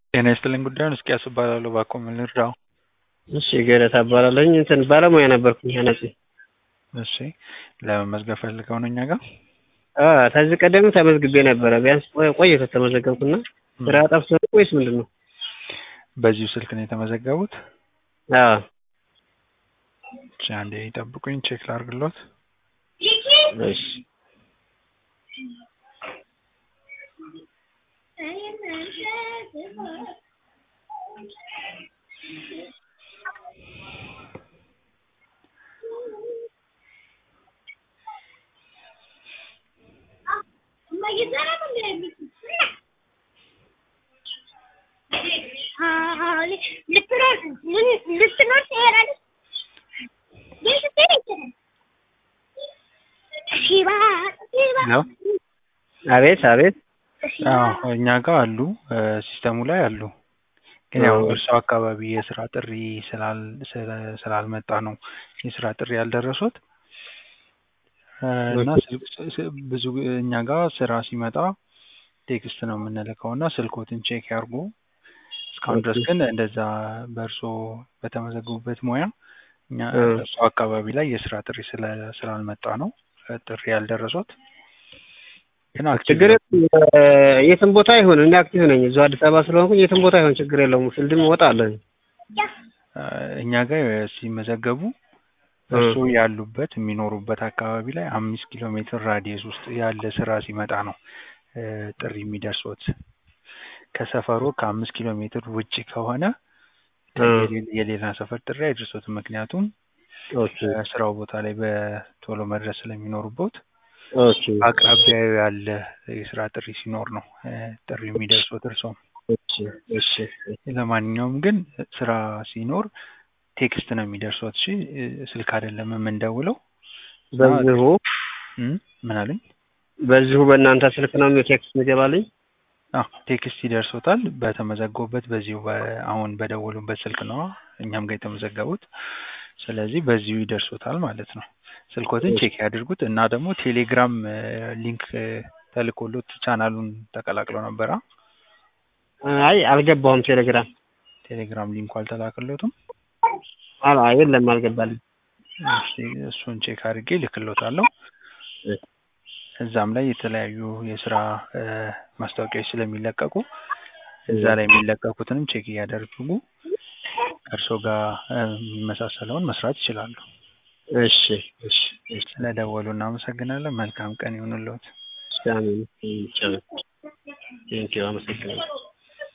ጤና ይስጥልኝ ጉዳዩን እስቂያስ እባላለሁ እባክዎ ምን ልርዳዎ? እሺ ገረታ እባላለሁኝ እንትን ባለሙያ ነበርኩኝ አናጺ እሺ ለመመዝገብ ፈልገው ነው እኛ ጋር? አዎ ከዚህ ቀደም ተመዝግቤ ነበረ ቢያንስ ቆየ ከተመዘገብኩና ስራ ጠፍቶ ነው ወይስ ምንድን ነው? በዚሁ ስልክ ነው የተመዘገቡት? አዎ እሺ አንዴ ይጠብቁኝ ቼክ ላድርግልዎት እሺ ነው አቤት አቤት አዎ እኛ ጋር አሉ ሲስተሙ ላይ አሉ ግን ያው እርስዎ አካባቢ የስራ ጥሪ ስላል ስላልመጣ ነው የስራ ጥሪ ያልደረሶት እና ብዙ እኛ ጋር ስራ ሲመጣ ቴክስት ነው የምንልከው እና ስልክዎትን ቼክ ያድርጉ እስካሁን ድረስ ግን እንደዛ በእርስዎ በተመዘገቡበት ሙያ እኛ እርስዎ አካባቢ ላይ የስራ ጥሪ ስላልመጣ ነው ጥሪ ያልደረሶት ግን ችግር የትም ቦታ ይሁን እኔ አክቲቭ ነኝ እዚሁ አዲስ አበባ ስለሆንኩኝ የትም ቦታ ይሁን ችግር የለውም ፊልድም እወጣለሁኝ እኛ ጋር ሲመዘገቡ እርስዎ ያሉበት የሚኖሩበት አካባቢ ላይ አምስት ኪሎ ሜትር ራዲየስ ውስጥ ያለ ስራ ሲመጣ ነው ጥሪ የሚደርሶት ከሰፈሩ ከአምስት ኪሎ ሜትር ውጭ ከሆነ የሌላ ሰፈር ጥሪ አይደርሶትም ምክንያቱም ስራው ቦታ ላይ በቶሎ መድረስ ስለሚኖሩበት አቅራቢያው ያለ የስራ ጥሪ ሲኖር ነው ጥሪ የሚደርሶት እርስዎም ለማንኛውም ግን ስራ ሲኖር ቴክስት ነው የሚደርሶት እሺ ስልክ አይደለም የምንደውለው በዚሁ ምን አሉኝ በዚሁ በእናንተ ስልክ ነው ቴክስት የሚገባልኝ አዎ ቴክስት ይደርሶታል በተመዘገቡበት በዚሁ አሁን በደወሉበት ስልክ ነው እኛም ጋር የተመዘገቡት ስለዚህ በዚሁ ይደርሶታል ማለት ነው ስልክዎትን ቼክ ያድርጉት እና ደግሞ ቴሌግራም ሊንክ ተልኮሎት ቻናሉን ተቀላቅለው ነበረ አይ አልገባሁም ቴሌግራም ቴሌግራም ሊንኩ አልተላከሎትም አላ የለም አልገባልኝ እሱን ቼክ አድርጌ ልክሎታለሁ እዛም ላይ የተለያዩ የስራ ማስታወቂያዎች ስለሚለቀቁ እዛ ላይ የሚለቀቁትንም ቼክ እያደረጉ ከእርስዎ ጋር የሚመሳሰለውን መስራት ይችላሉ እሺ እሺ ስለደወሉ እናመሰግናለን መልካም ቀን ይሁንልዎት አሜን ቴንኪው አመሰግናለሁ